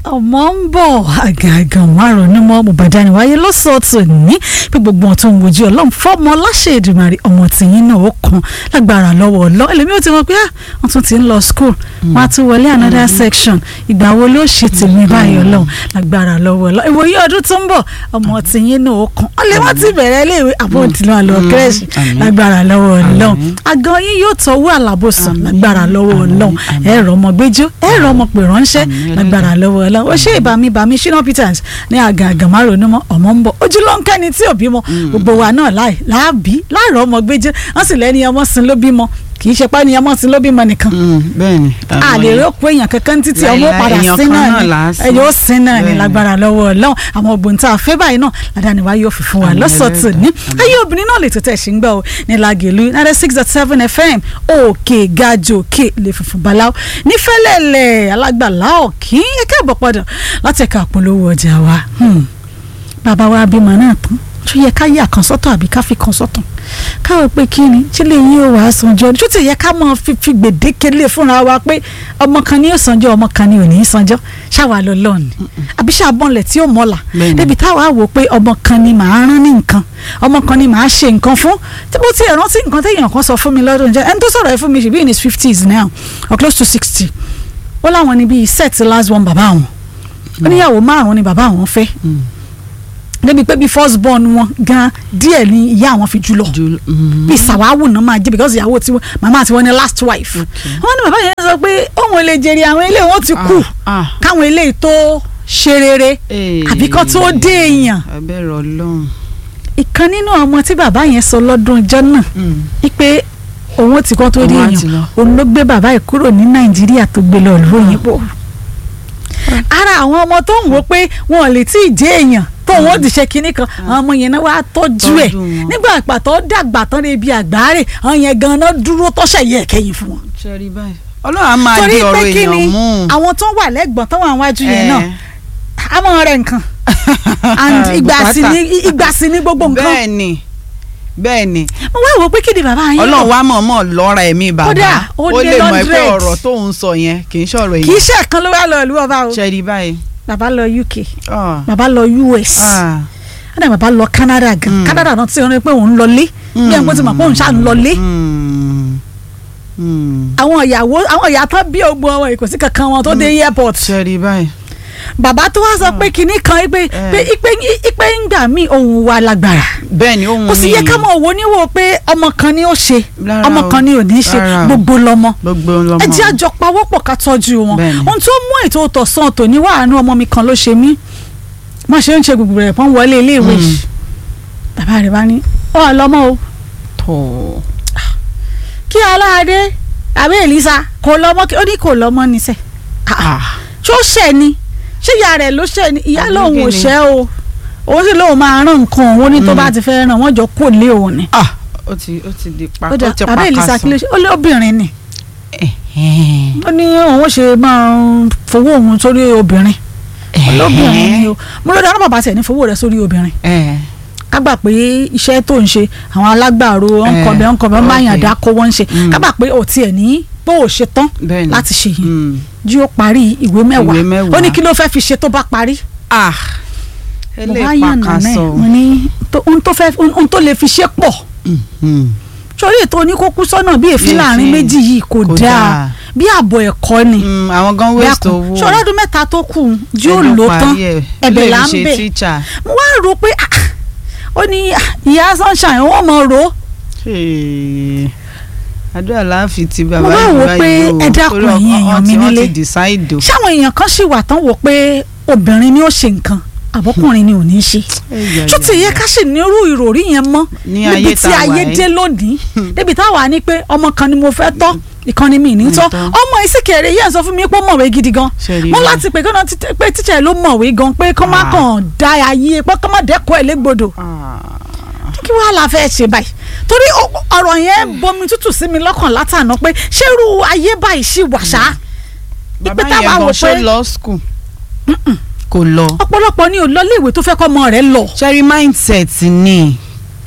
ọmọ ń bọ̀ àgàgàn márùn-ún mọ́ bùbàdàn wáyé lọ́sọ̀ọ̀tún ní bí gbogbo ọ̀tún ń wojú ọlọ́run fọ́mọ láṣẹ Èdùmàrè ọmọ tìyín náà ó kan lágbára lọ́wọ́ ọlọ́ ẹlẹ́mi ó ti mọ̀ pé wọ́n tún ti ń lọ school wọ́n á tún wọlé another section ìgbà wo ló ṣe tèmi báyìí ọlọ́run lágbára lọ́wọ́ ọlọ́ ìwòye ọdún tó ń bọ̀ ọmọ tìyín náà ó kan ọlẹ́ wọ́n ti bẹ̀rẹ̀ iléèwé àbọ̀dìlọ́ àlọ́ kírẹ́ṣì lágbára lọ́wọ́ ọlọ́run àgàn yín yóò tọ́wọ́ àlàbòsàn lágbára lọ́wọ́ ọlọ́run ẹ̀rọ ọmọ gbẹ́jọ́ ẹ̀rọ ọmọ pè ránṣẹ́ lágbára lọ́wọ́ ọlọ́run ó ṣe ìbámi ìbámi Shina Peters ní àgàgàn márùn mọ́ ọmọ ń bọ̀ ojú ló ń kẹ́ni tí ò bímọ gbogbo wa náà láàbí láàrọ̀ ọmọ gbẹ́jọ́ wọ́n sì lẹ́ni ọmọ sin ló bímọ kì í ṣe pé ní ọmọ sin ló bímọ nìkan bẹ́ẹ̀ni. a lè rí òkú èèyàn kankan títí ọmọ Láíláí, padà èèyàn sí kan náà náà ni là á sìn. ẹ yóò sin náà ni Bẹ́ẹ̀ni. lágbára lọ́wọ́ ọlọ́run àwọn ògbóǹ tá a fẹ́ báyìí náà ládàáni wa yóò fi fún wa Àmín lọ́sọ̀tún ní Ẹlẹ́dàá. ayé obìnrin náà lè tètè ṣì ń gbọ́ ọ ní Lágẹ̀lú ninety six dot seven fm òkè gajò òkè lè funfun baláwo nífẹ̀lẹ́lẹ̀ alágbàlá òkín ẹ̀kẹ́ àbọ̀ padà láti ẹ̀ka àpolówó ọjà wa Hmm. bàbá wa bímọ náà tán tó yẹ ká yà kan sọ́tọ̀ àbí ká fi kan sọ́tọ̀ káwọ pé kí ni tí lè yín ò wá sanjọ́ tó ti yẹ ká máa fi fi gbèdéke lé fúnra wa pé ọmọ kan ni yóò sanjọ́ ọmọ kan ni ò ní í sanjọ́ ṣáwa lọ lọ́ọ̀ni àbí ṣàbọ̀nlẹ̀ tí ó mọ̀lá Bẹ́ẹ̀ni. débi táwa wò pé ọmọ kan ni màá rán ní nǹkan ọmọ kan ni màá ṣe nǹkan fún tí mo ti ẹ̀ rántí nǹkan téèyàn kan sọ fún mi lọ́dún jẹ́ ẹni tó sọ̀rọ̀ ẹ̀ fún mi ṣe bí in his fifties now or close to sixty ó láwọn ni bíi set last one bàbá àwọn oníyàwó márùn-ún ni bàbá àwọn fẹ́ débi pé bí first born wọn gan díẹ̀ ni ìyá àwọn fi jù lọ Jul- mhm. bí sàwáwù náà máa jẹ because ìyàwó tí màmá àti wọn ní last wife wọn ní bàbá yẹn sọ pé òun lè jèrè àwọn ilé wọn ti kú Ah, ah. káwọn ilé tó ṣe rere Eh. àbí kán tó dé èèyàn abẹ́rẹ́ ọlọ́run. ìkan nínú ọmọ tí bàbá yẹn sọ lọ́dún ọjọ́ náà wípé òun ti kọ́ tó dé Òun á ti èèyàn lọ. òun ló gbé bàbá yìí kúrò ní nàìjíríà tó gbé lọ ìlú òyìnbó ara àwọn ọmọ tó ń wò pé wọn ò lè tí ì jẹ́ èèyàn tó wọn ò ti ṣe kinní kan àwọn ọmọ yẹn náà wàá tọ́jú ẹ̀ Tọ́jú wọn. nígbà àpàtọ́ dàgbà tán lè bi àgbáre àwọn yẹn gan-an dúró tọ́ṣẹ̀ yẹ kẹ́yìn fún wọn. ṣẹ́rí báyìí. ọlọ́run á máa torí di ọ̀rọ̀ pé kí ni èèyàn mú. àwọn tó wà lẹ́gbọ̀n tó wà wájú yẹn Eh. náà a mọ̀ rẹ̀ nǹkan and ìgbà sí ni ìgbà sí ni gbogbo nǹkan bẹ́ẹ̀ ni bẹ́ẹ̀ ni mo wá wò pé kí ni bàbá yẹn ọlọ́run rò? wá mọ̀ọ́mọ̀ lọ́ra ẹ̀mí bàbá Kódà, ó ó dé lè mọ̀ pé hundred. ọ̀rọ̀ tó ń sọ yẹn kì í ṣọ̀rọ̀ kì í èèyàn ṣe ẹ̀kan ló wá lọ ìlú ọba o ṣẹ́rí báyìí. bàbá lọ UK Ah, bàbá lọ US ah, ẹ̀dá bàbá lọ Canada gan Mm. Canada náà tí wọ́n ní pé òun lọlé bí ẹ̀ ń pẹ́ tí mo pé òun ṣáà ń lọlé mm, mm. àwọn ìyàwó àwọn ìyá tán bí ogun ọmọ yìí kò sí kankan wọn tó dé airport ṣẹ́rí báyìí. bàbá tó wá sọ pé kinní kan pé pé ipe ipe ń gbà mí òun wà lágbára bẹ́ẹ̀ ni òun kò sì yẹ ká mọ̀ wò níwò pé ọmọ kan ni ó ṣe Rárá ọmọ o. kan ni ò ní ṣe Rárá o. gbogbo lọmọ gbogbo lọmọ. ẹ jẹ́ àjọ pawọ́pọ̀ ká tọ́jú wọn Bẹ́ẹ̀ni. ohun tó mú ètò tọ̀sán tòní wàánú ọmọ mi kan ló ṣe mí má ṣe ń ṣe gbogbo rẹ̀ pọ́n wọlé iléèwé Mm. yìí bàbá rẹ̀ bá ní ọ lọ́mọ o tọ̀ kí aláàdé àbí èlísà kò lọ́mọ kí ó ní kò lọ́mọ níṣẹ́ ṣó ṣẹ̀ ni ṣé ìyá rẹ̀ ló ṣẹ̀ ni ìyá Àbí lòun ò kí ni? ṣẹ̀ o òun sì lóun máa rán nǹkan òun ní tó Mm. bá ti fẹ́ ràn wọ́n jọ kó lé òun ni. ah ó ti ó ti di pa ó dà ó ti bàbá èlísà kí ló pàkàsọ. ṣe ó lé obìnrin ni Ẹ̀hẹ́n. ó ní òun ṣe máa ń fowó òun sórí obìnrin lóbìnrin ni o mo ló dáná bàbá tiẹ̀ ní fowó rẹ̀ sórí obìnrin Ẹ̀hẹ́n. ká gbà pé iṣẹ́ tó ń ṣe àwọn alágbàro ọ̀nkọ̀bẹ ọ̀nkọ̀bẹ ok. máyàndá kó wọ́n ń ṣe Mm. ká gbà pé ò tiẹ̀ ní pé ò ṣe tán bẹ́ẹ̀ ni. láti ṣe yìí Mm. jí ó parí ìwé Ìwé mẹ́wàá mẹ́wàá. ó ní kí ló fẹ́ fi ṣe tó bá parí ah mo wá eléyìí yàn nànà ẹ̀ pàkàsọ. mo ní tó- ohun tó fẹ́ ohun tó lè fi ṣe pọ̀ Mm. sórí ètò oníkókú sọ́nà bí èéfín Bí láàrin èéfín. méjì yìí kò Kò dáa dáa. bí ààbọ̀ ẹ̀kọ́ ni Mm, àwọn gan waste owó. sọ̀rọ̀ ọdún mẹ́ta tó kù jí ó Ẹjọ́ lò tán parí ẹ̀. ẹ̀bẹ̀ Ilé là ń ìṣe bẹ̀ teacher. mo wá rò pé ah, ah, ó ní ah, ìyá sunshine wọ́n mọ̀ rò ó Hey. àdúrà láàfin ti bàbá Mo wá yìí wò báyìí pé o. ẹ dákun Torí ẹ̀yin ọkọ- èèyàn mi wọ́n ti- nílé. wọ́n ti decide o. ṣáwọn èèyàn kan ṣì wà tán wò pé obìnrin ni ó ṣe nǹkan àbọ̀kùnrin ni ò ní ṣe tó ti yẹ ká ṣì nírú ìròrí yẹn mọ́ Ní níbi ayé tí tá a wà ayé yìí. dé lónìí débi táwa ní pé ọmọ kan ni mo fẹ́ tọ́ ìkànnì mi ní tọ́ Nítọ́. ọmọ ìsìnkèrè yẹn sọ fún mi pé ó mọ̀wé gidi gan Ṣẹ̀rí mo wa. láti pè kọ́nà pé tíṣà ló mọ̀wé gan pé kọ́ má Ah. kàn dá ayé pé kọ́ má dẹ́kọ̀ ẹ̀ légbodò Ah. kí wàá la fẹ́ ṣe báyìí torí ọ- ọ̀rọ̀ yẹn bomi tútù sí mi lọ́kàn látàná pé ṣérú ayé báyìí ṣì wà ṣá bàbá táwa yẹn wò gan ṣó pé- lọ school kò lọ. ọ̀pọ̀lọpọ̀ ni ò lọ léèwé tó fẹ́ kọ́ ọmọ rẹ̀ lọ ṣẹ́rí mindset ni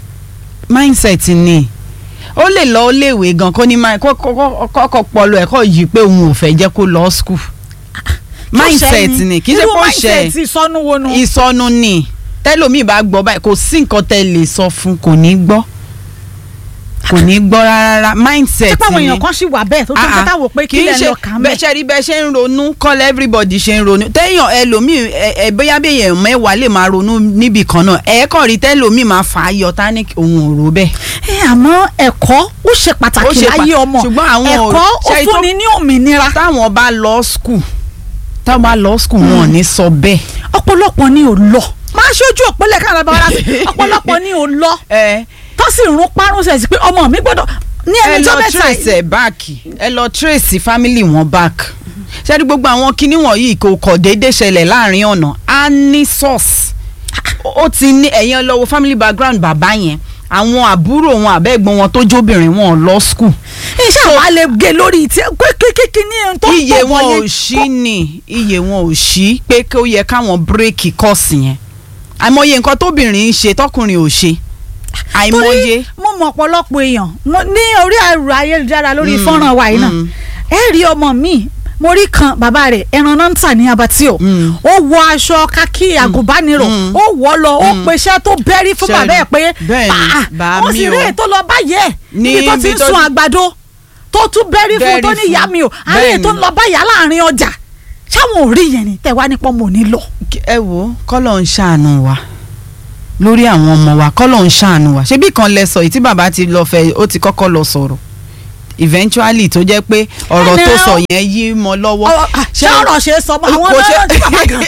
mindset ni ó lè lọ ó léèwé gan kó ní máa kọ́kọ́ pọlọ ẹ̀ kọ́ yìí pé òun ò fẹ́ jẹ́ kó lọ school. mindset ni kì í ṣe irú pé ó ṣe mindset ìsọnù wo nu. ìsọnù ni tẹlómi bá gbọ́ báyìí kò sí nǹkan tẹ lè sọ fún kò ní gbọ́ kò ní gbọ́ rárá mindset ṣé pàwọn ni èèyàn kan ṣì wà bẹ́ẹ̀ tó tó ń Ah, ah. kẹta wò pé kí Kì í lẹ́ ṣe lọ kà ń bẹ́ẹ̀ bẹ̀. ṣe rí bẹ́ẹ̀ ṣe ń ronú kọ́lẹ̀ everybody ṣe ń ronú téèyàn ẹlòmíì ẹ ẹ bóyá bí èèyàn mẹ́wàá lè máa ronú níbì kan náà ẹ̀ẹ́kàn rí tẹ́lòmíì máa fà á yọ tání òun ò rò bẹ́ẹ̀. ẹ àmọ́ ẹ̀kọ́ ó ṣe Ó pàtàkì ṣe láyé pa- ọmọ ṣùgbọ́n àwọn ò- ẹ̀kọ́ ó ṣe tó- fúnni ní òmìnira táwọn bá lọ skul táwọn bá lọ skul wọn ò ní sọ bẹ́ẹ̀. ọ̀pọ̀lọpọ̀ ni ò lọ máa ṣojú òpínlẹ̀ káàdà bá wà láti ọ̀pọ̀lọpọ̀ ni ò lọ ẹ tó sì rún parun sẹ̀ sí pé ọmọ mi gbọ́dọ̀ ní ẹ ẹni tó lọ mẹ́ta trace ẹ back ẹ lọ trace family wọn back ṣẹ́ni gbogbo àwọn kinní wọ̀nyí kò kọ̀ déédéé ṣẹlẹ̀ láàrin ọ̀nà á ní source ó ti ní ẹ̀yìn lọ́wọ́ family background bàbá yẹn àwọn àbúrò wọn àbẹ́gbọ́n wọn tó jóbìnrin wọn ò lọ school iṣẹ́ àwọn alẹ́ gé lórí tí kékeré ní ẹni tó ń iye pọ̀ wọn ò wọ̀nyẹn. ṣí ni iye wọn ò ṣí pé kí ó yẹ káwọn bírèkì kọ́ọ̀sì yẹn àìmọye nǹkan tóbìnrin ń ṣe tọkùnrin ò ṣe àìmọye. torí mo mọ ọ̀pọ̀lọpọ̀ èèyàn mo- ní orí ẹ̀rọ ayélujára lórí Mm, fọ́nrán wa yìí náà mm. ẹ rí ọmọ mi mo rí kan bàbá rẹ̀ ẹran náà ń tà ní abatio Mm. ó wọ aṣọ kakí àgùnbánirọ̀ Mm. ó wọ̀ lọ ó Mm. peṣẹ́ tó bẹ́rí fún Ṣé bàbá ẹ̀ pé bẹ́ẹ̀ ni, "Ah, bá wọ́n mi sì o." rí èyí tó lọ báyẹ̀ Ní níbi tó ti ibi ń tó sun ti- àgbàdo tó tún bẹ́rí fún Bẹ́rí tó ní fún. ìyá mi o àárẹ̀ Bẹ́ẹ̀ tó ni. ń lọ báyà láàrin ọjà ṣáwọn ò rí yẹn ni tẹ̀wá nípọ̀ mọ̀ ní lọ. ẹ wo kọ́lọ̀ ń ṣàánú wa lórí àwọn ọmọ wa kọ́lọ̀ ń ṣàánú wa ṣebí kan lẹ sọ yìí tí bàbá ti lọ fẹ́ ó ti kọ́kọ́ lọ sọ̀rọ̀ eventually tó jẹ́ pé ọ̀rọ̀ Ẹnì tó àwọn- sọ yẹn yí mọ́ lọ́wọ́. Ọ- ah, ṣé ọ̀rọ̀ ṣe é sọ mọ́ àwọn Kò ṣe- náà tí bàbá gan.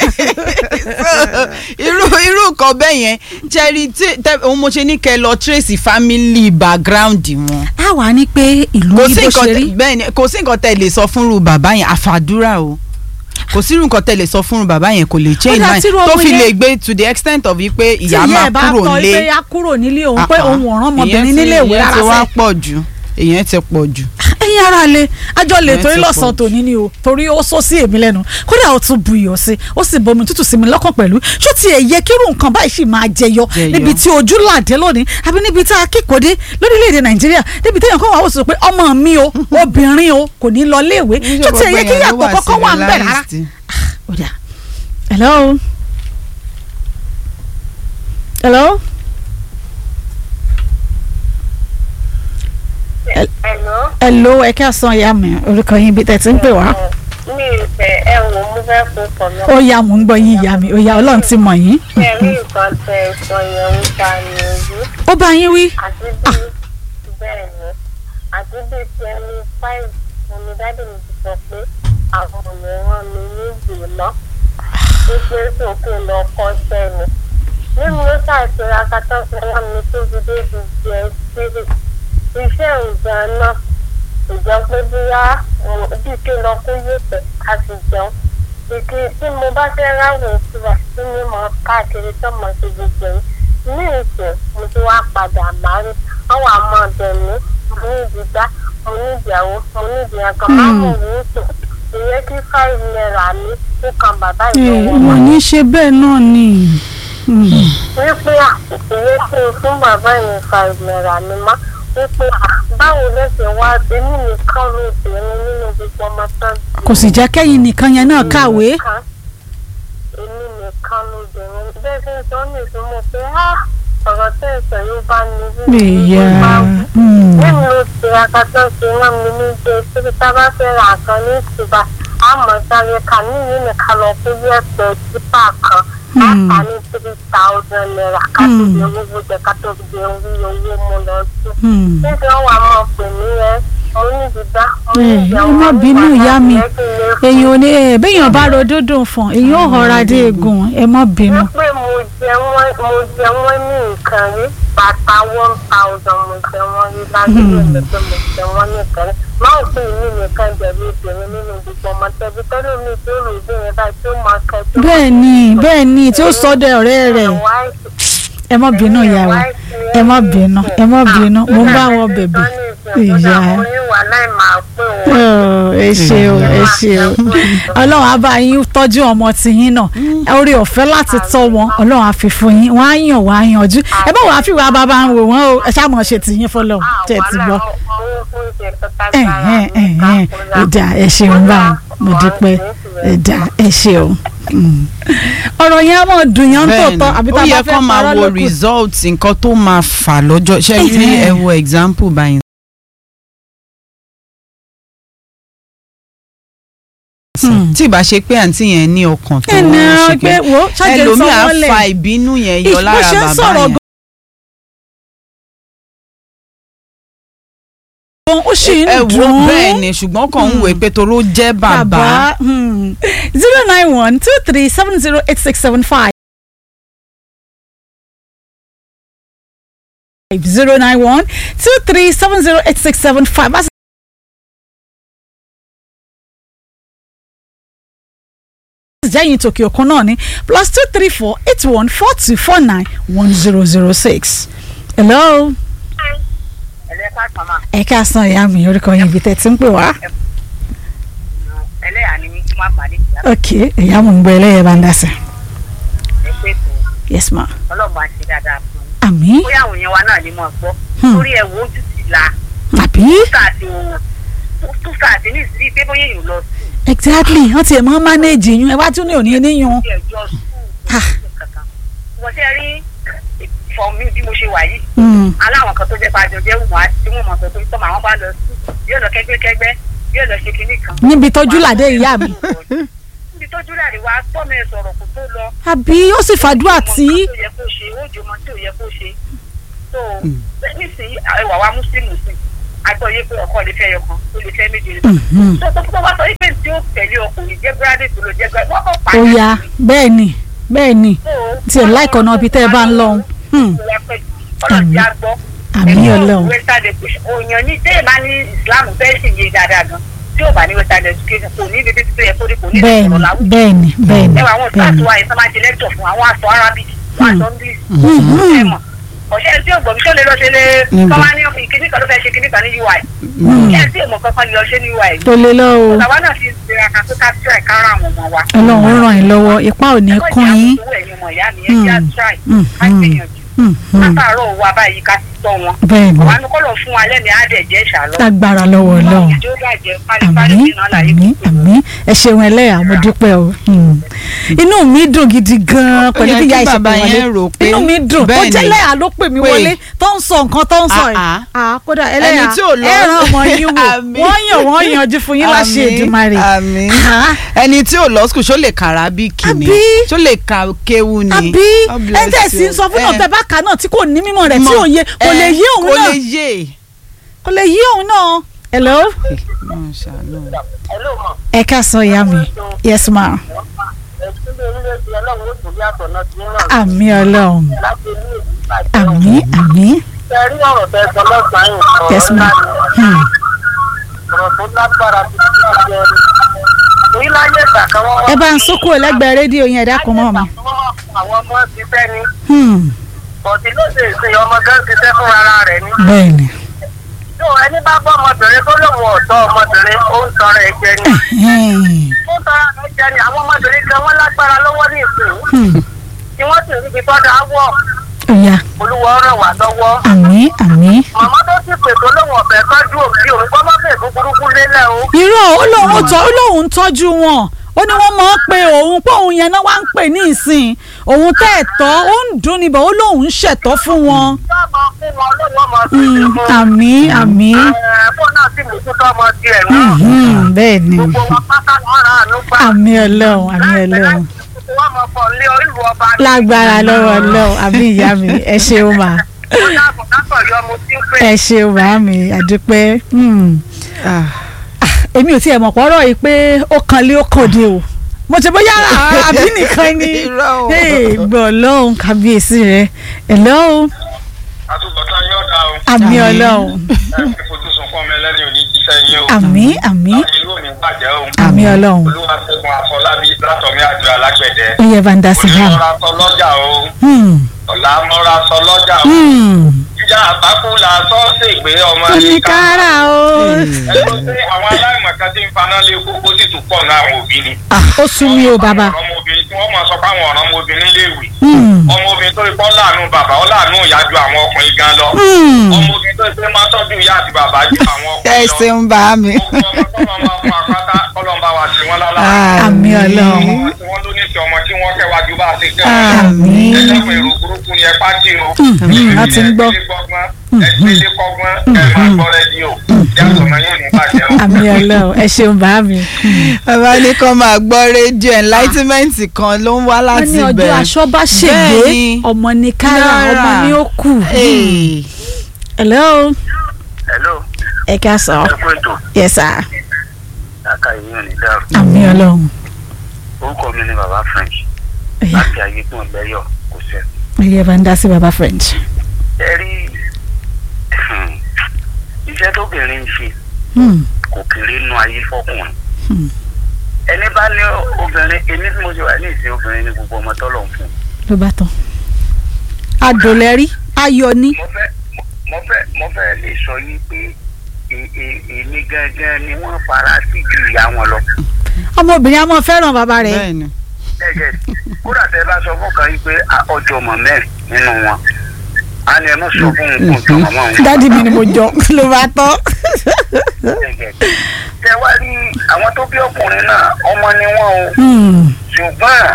irú irú nǹkan bẹ́ẹ̀ yẹn jẹ́rí tí tẹ́ òun mo ṣe ní kẹ́ lọ trace family background wọn. a wà ní pé ìlú kò yìí sí bó nǹkan ṣe rí tẹ- bẹ́ẹ̀ ni kò sí nǹkan tẹ́ lè sọ fúnru bàbá yẹn àfàdúrà o kò sí nǹkan tẹ́ lè sọ fúnru bàbá yẹn kò lè change dà mind tírú tó ọmọ fi yẹn- lè gbé to the extent of wípé tí ìyá ìyá máa ẹ̀ bá kúrò kọ lé pé a kúrò nílé òun pé Ah, ah. òun ò rán ọmọbìnrin Ìyẹn ti- nílé ìwé ìyẹn ti rárá wá sẹ́ pọ̀ jù ìyẹn ti pọ̀ jù. ẹ̀yin ara le àjọ lè Ìyẹn torí ti lọ́sàn-án pọ̀ tòní ni o torí ó sọ sí èmi lẹ́nu kódà ó tún bu iyọ̀ sí ó sì bomi tútù sí mi lọ́kàn pẹ̀lú ṣó tiẹ̀ yẹ kírú nǹkan báyìí sì máa jẹyọ Jẹyọ. níbi tí ojú làdé lónìí àbí níbi tí a kíkòdé lórílẹ̀‐èdè nàìjíríà níbi téèyàn kan wà ó sọ pé ọmọ mi o obìnrin o kò ní lọ léèwé ṣó tiẹ̀ yẹ kí yàtọ̀ kọ́kọ́ wà ń bẹ̀ rárá. Ó dà. hello hello Hello. hello ẹ ká san ìyá mi orúkọ yín bí tẹ̀ tí ń pè wá. mi ì fẹ́ ẹ wò mo fẹ́ kó kọ̀ lọ. ó yá mò ń gbọ́ yín ìyá mi ó yá ọlọ́run ti mọ̀ yín. ṣe rí nǹkan tẹ ẹ̀sọ́ yẹn ń ta ní ojú ó bá yín wí. àti bí bẹ́ẹ̀ ni àti bí twenty five onídàájú mi ti sọ pé àwọn òmíràn mi ní ìgbìmọ̀ wípé sókè lọ kọ́ sẹ́ni. nínú ló ṣàṣeyọ akátọ́ fẹ́lá mi tó fi débi jẹ sílẹ̀ iṣẹ́ ìgbà náà ìjọ pé bóyá bí kí lọ kó yèpẹ̀ a sì jẹun ìkí tí mo bá fẹ́ ráwọ̀ ìtura tí mi mọ̀ káàkiri tó mọ̀ sí gbogbo yìí ní ìsìn mo ti wá padà máa rí àwọn àmọ́ ọ̀dẹ̀ mi mo ní ìdígbà mo ní ìdíyàwó mo ní ìdíyàkan máa mọ̀ ní ìsìn ìyẹn kí five naira mi ó kan bàbá ìjọba wọ́n ní ṣe bẹ́ẹ̀ náà ni. wípé à ìyẹn kí n fún bàbá yẹn five naira mi má wípé à báwo ló ṣe wá èmi nìkan ló bẹ̀rẹ̀ nínú gbogbo ọmọ tán kò sì jẹ́ kẹ́yìn nìkan yẹn náà kàwé. nìkan èmi nìkan ló bẹ̀rẹ̀ bẹ́ẹ̀ ṣe ń sọ ní ìsúnmọ́ pé á ọ̀rọ̀ tẹ́ ìsọ̀ yóò bá mi rí ìyá nínú ti akatọ́ ṣe wọ́n mi ní jẹ́ síbi tá a bá fẹ́ ra nǹkan ní ìtura àmọ́ sáré kà níyì nìkan lọ sí yẹ̀pẹ̀ tipa kan láta ní three thousand naira ká tó di owó jẹ ká tó di owó owó mo lọ sí. níbi wọn wà máa pè mí ẹ mo ní ìdígbà mo ní ẹ ìjẹun má bínú ìyá mi èyàn ò ní ẹ béèyàn bá ro dúndùn fún èyàn ò họra dé egun ẹ má bínú. wípé mo jẹ wọn mo jẹ wọn ní nǹkan rí bàtà one thousand mo jẹ wọn rí lágbègbè mi pé mo jẹ wọn ní nǹkan rí máa ń pè mí nìkan jẹ̀bi obìnrin nínú gbogbo ọmọ tẹbi tẹ́lẹ̀ mi tó rò bí yẹn báyìí tó máa kẹ́ tó bẹ́ẹ̀ ni bẹ́ẹ̀ ni tí ó sọ́dọ̀ ọ̀rẹ́ rẹ̀ ẹ má bínú ìyá wa ẹ má bínú ẹ má bínú mo ń bá wọn bẹ̀bẹ̀ ìyá Ọ̀, ẹ ṣe o ẹ ṣe o ọlọ́run á bá yín tọ́jú ọmọ tiyín náà orí ọ̀fẹ́ láti tọ́ wọn ọlọ́run á fi fún yín wọ́n á yàn wọ́n á yanjú ẹ bá wàá fi wàá bàbá ń wò wọ́n o ẹ ṣáà mọ̀ ṣe tiyín fọlọ́ tẹ̀ ti gbọ́ ẹ̀hẹ́n ẹ̀hẹ́n ìdá ẹ ṣeun bá mo dúpẹ́ ẹ dá ẹ ṣe o Mm. ọ̀rọ̀ yẹn á mọ̀ dùn yẹn ń tòótọ́ àbí tá ó a bá yẹ fẹ́ kó máa parọ́ wo lókù. result nǹkan tó máa fà lọ́jọ́ ṣe rí Ẹ̀hẹ́n. ẹ wo example báyìí. Hmm. tí ìbá ṣe pé àǹtí yẹn ní ọkàn tó ẹnì ṣe ọ̀rọ̀ pé wo ṣáàjì ń sọ ẹlòmíà wọ́n lẹ̀ fa ìbínú yẹn yọ bó lára ṣe ń bàbá sọ̀rọ̀ yẹn. gan ó sì ń ẹ wo dùn bẹ́ẹ̀ ni ṣùgbọ́n kàn ń wò pé toró jẹ́ bàbá. zero nine one two three seven zero eight six seven five. zero nine one two three seven zero eight six seven five. jẹ́yìn tòkè òkun náà ní plus two three four eight one four two four nine one zero zero six. hello ẹlẹ́ka kàmá ẹ káàsán ìyá mi orúkọ yín ibi tẹ́ ti ń pè wá. ẹlẹ́yà ni mí kí má pàdé ìyá ok ìyá mo ń gbọ́ ẹlẹ́yẹ bá ń dá sí. ẹ pé kò yes ma. ọlọ́mọ àti dáadáa fún un àmì bóyá àwọn èèyàn wa náà ni mo gbọ́ Hmm. lórí ẹ̀wọ̀ ojú ti la àbí túkà àti òun túkà àti ní ìsirí pé bóyá èèyàn lọ sí exactly wọ́n ti ẹ̀ mọ́ manage yín ẹ wá tún ní òní níyun. ilé ẹjọ́ Ah. sùn kankan wọ́n ṣe rí fọ mi bí mo ṣe wà yìí Mm. aláwọn kan tó jẹ́ pàjọ jẹ́ wùmọ̀ àti tí wọ́n mọ̀ sọ pé tọ́mọ àwọn bá lọ sí yóò lọ kẹ́gbẹ́kẹ́gbẹ́ yóò lọ ṣe kinní kan. níbi tọ́jú làdé ìyá mi. níbi tọ́jú làdé wa gbọ́ mi sọ̀rọ̀ kó tó lọ. àbí ó sì fàdúrà tí. ọmọ tó yẹ kó ṣe ó jọ ọmọ tó yẹ kó ṣe. tó nísìnyí ẹwà wa mùsùlùmí sí agbọ́ yé pé ọkọ lè fẹ́ yọ kan ó lè fẹ́ méje lè fẹ́. Mhm. tó tó tó wá sọ wípé tí ó tẹ̀lé ọkùnrin jẹ́ gírádì tó lọ jẹ́ gírádì wọ́n kọ́ ó pàdé. yá bẹ́ẹ̀ ni bẹ́ẹ̀ ni tí ẹ̀ láìkọ̀ náà bí tẹ́ ẹ bá ń lọ. Hmm. ọlọ́run já gbọ́ àmì ọlọ́run western education òyìn ní tẹ́lẹ̀ bá ní islam fẹ́ sì yé dáadáa gan tí ò bá ní western education kò ní ibi títí tó yẹ kó rí kò ní bẹ́ẹ̀ ìṣòro ni láwùjọ. bẹ́ẹ̀ ni bẹ́ẹ̀ ni ẹ wà àwọn bẹ́ẹ̀ ìtàkùn ni. wa yìí sọ máa ṣe lecture fún àwọn aṣọ arabic fún aṣọ english Mhm. ẹ mọ̀ ọ̀ṣẹ́ tí ò gbọ́ mi tó lè lọ ṣe lé Níbo? kọ́ máa ní kíní kan ló fẹ́ ṣe kíní kan ní ui Mm. ẹ tí èmọ̀ kankan lè lọ ṣe ní ui tó lé lọ o bàbá náà ti ṣe àkàtúntà ká try kára àwọn ọmọ wa. ọlọ́run ó ràn yín lọ́wọ́ ipá ò ní kún yín. ẹ̀kọ́ ìjà ẹ̀yin ọmọ ìyá mi ẹ̀ já Mm. try Mm. ká gbìyànjú Hmm, hmm. látàárọ̀ wa báyìí ká ti tọ́ wọn bẹ́ẹ̀ ni àwọn anukọ́lọ̀ fún wa lẹ́mìí á dẹ̀ jẹ́ ìṣàlọ́ lágbára lọ́wọ́ ọlọ́run. ìjọ bàjẹ́ pálípálí àmì nínú àlàyé àmì pípé àmì ẹ ṣeun ẹlẹ́yà mo dúpẹ́ o Hmm. inú mi dùn gidi gan-an Ó pẹ̀lú yẹ bí kí ìyá ìṣẹ̀pẹ̀ bàbá wọlé yẹn rò pé inú mi dùn tó bẹ́ẹ̀ jẹ́ ni. lẹ́yà ló pè mí Pé. wọlé tó ń sọ nǹkan tó ń sọ ẹ̀ Ah, Ah, kódà ẹlẹ́yà Ẹni tí ò lọ- ẹ ràn ọmọ yín wò Àmì. wọ́n yàn wọ́n yanjú fún yín láṣẹ Àmín, Èdùmàrè àmín. Ah, ẹni tí ò lọ skul ṣó lè kà arábíkì ni Àbí? ṣó lè ka kéwu ni. àbí God ẹ bless tẹ̀ sí you. sọ fún Eh, náà tẹ bá kà náà tí kò ní mímọ̀ rẹ̀ tí mọ̀, ò yé kò lè eh, yé òun kò náà lè yé. kò lè yé òun náà hello Ọlọ́run ṣàánú. ẹ ló mọ̀ ẹ ká sọ ìyá mi yes ma ẹ̀sìnlẹ̀ orílẹ̀-èdè ọlọ́run ó tún bí àtọ̀nà tí ń ràn àmì ọlọ́run láti ní ìlú ìbàjẹ́ àmì àmì ṣe rí ọ̀rọ̀ tẹ sọ lọ́sàn-án yìí yes ọ̀rọ̀ ma ńlá ni Hmm. ọ̀rọ̀ tó lágbára tó ti ti jẹ ẹni torí láyé ìgbà kan wọ́n ẹ bá ń sókò lẹ́gbẹ̀ẹ́ rédíò yẹn ẹ dákun mọ́ mi. wọ́n máa fún àwọn ọmọ ti fẹ́ ni Hmm. bọ̀dé lóde ìsìn ọmọ gan ti fẹ́ fún ara rẹ̀ ni. bẹ́ẹ̀ni tó ẹni bá bọ́ ọmọbìnrin tó lóun ọ̀tọ́ ọmọbìnrin ó ń tọrọ ẹ̀ jẹ ni. ó ń tọrọ ẹ̀ jẹ ni àwọn ọmọbìnrin gan wọ́n lágbára lọ́wọ́ ní ìsìn Hmm. tí wọ́n sì ríbi tọ́jà wọ̀ ọ̀ya olúwa ràn wá lọ́wọ́. àmì àmì. màmá tó sì pètò lóun ọ̀fẹ́ tọ́jú òbí òun gbọ́ mọ́ fèèkú burúkú lélẹ̀ o. irọ́ ó lóun tọ́ ó lóun ń tọ́jú wọn ó ní wọ́n máa ń pe òun pé òun yẹn náà wá ń pè ní ìsìn òun tẹ́ ẹ̀ tọ́ ó ń dùn níbẹ̀ ó lóun ń ṣẹ̀tọ́ fún wọn. yóò máa fún wọn lóun ọmọ sí Hmm. i fún. àmì àmì. ẹ̀ẹ́dẹ́gbọ́n náà sì mú kútọ́ ọmọ tiẹ̀ náà. Hmm, bẹ́ẹ̀ ni gbogbo wọn pátá ni wọ́n rà á nípa. àmì ọlọ́run àmì ọlọ́run wọ́n mọ̀ pọ̀ lé ìlú ọba. lágbára lọ́wọ́ ọlọ́run àmì ìyá mi ẹ ṣeun mà ó dàbọ̀ látọ̀ yọ mo ti ń pè. ẹ ṣeun mà mi àdúpẹ́. Hmm. Ah, èmi ò tiẹ̀ mọ̀ pọ́rọ̀ yìí pé ó kan lé ó kàn dé o mo ti bóyá àbí nìkan ni Irọ́ o. Hey, gbọ́ ọlọ́run kábíyèsí rẹ̀ hello àtúbọ̀tán yóò dá o. àmì Àmín. ọlọ́run ẹ fi fojú sunkún ọmọ ẹlẹ́ni òní jíṣẹ́ yín o. àmì àmì ìlú òní bàjẹ́ o. àmì ọlọ́run olúwa ṣẹ́gun àfọlábí látọ̀mí àjọ alágbẹ̀dẹ. ó yẹ bá ń dá sí i hàn. onímọ̀ra sọ lọ́jà o. Hmm, ọ̀la mọ́ra sọ lọ́jà o. hmm. ìjà àbákú la sọ ṣègbè ọmọ oníkàrà o ẹ ló ṣe àwọn aláìmọ̀kan tí ń faná lé kókó sì tún pọ̀ náà àwọn òbí ni. Ah, ó sú mi o bàbá Àwọn ọmọbìnrin tí wọ́n mọ̀ sọ pé àwọn ọ̀ràn ọmọbìnrin léèwé. Hmm, ọmọbìnrin tó ipọ́ láàánú bàbá ó láàánú ìyá ju àwọn ọkùnrin gan lọ. hmm. ọmọbìnrin tó ṣe máa tọ́jú ìyá àti bàbá ju àwọn ẹ ọkùnrin lọ. ṣeun bá mi. gbogbo ọmọ tọ́lọ́ máa fún apáta kọ́lọ́ ń bá wa ṣe wọ́n lára. àmì ọlọ́run Àwọn tí wọ́n ló ní ti ọmọ tí wọ́n kẹwàá ju bá a ṣe kẹ́ Àmín. ẹ̀dẹ́gbẹ̀ èrò burúkú ni ẹ pàtì o. Mhm, a ti ń gbọ́. ẹgbẹ́lẹ́ kọ́gbọ́n ẹ máa gbọ́ rẹ́díò yàtọ̀ náà yóò ní bàjẹ́ o. àmì ọlọ́run ẹ ṣeun bá mi. bàbá ní kàn máa gbọ́ rédíò enlightenment kan ló ń wá wọ́n láti ní ọjọ́ bẹ̀. aṣọ bá ṣègbè Bẹ́ẹ̀ni. ọmọ ní kára Náírà. ọmọ ní ó kù. Hey. hello hello ẹ ká sọ ẹ kú ètò yes sir àká yìí ò ní dàrú àmì ọlọ́run orúkọ mi ni baba french ẹ̀yà láti ayégun lẹ́yọ̀ kò sẹ́ ẹ̀yà bá ń dá sí baba french. ẹ rí iṣẹ́ tóbìnrin ń ṣe Hmm, kò kéré nú ayé fọkùnrin Hmm. ẹni bá ní obìnrin èmi tí mo ṣe wà ní ìsìn obìnrin ní gbogbo ọmọ tọ́lọ̀ ń fún ló bá tán. adòlẹ́rí ayọ̀ ni. mo fẹ́ mo fẹ́ mo fẹ́ lè sọ yìí pé e- e- èmi gangan ni wọ́n fara sí ju ìyá wọn lọ ọmọbìnrin a máa fẹ́ràn bàbá rẹ̀. bẹ́ẹ̀ni. ẹ̀jẹ̀ kódà tẹ bá sọ fún kan yìí pé a- ọjọ́ ọmọ mẹ́rin nínú wọn a ní ẹ mọ̀ sọ fún un kó jọ màmá òun. dádì mi ni mo jọ ló bá tán. tẹ wá rí àwọn tó bí ọkùnrin náà ọmọ ni wọn o Hmm, ṣùgbọ́n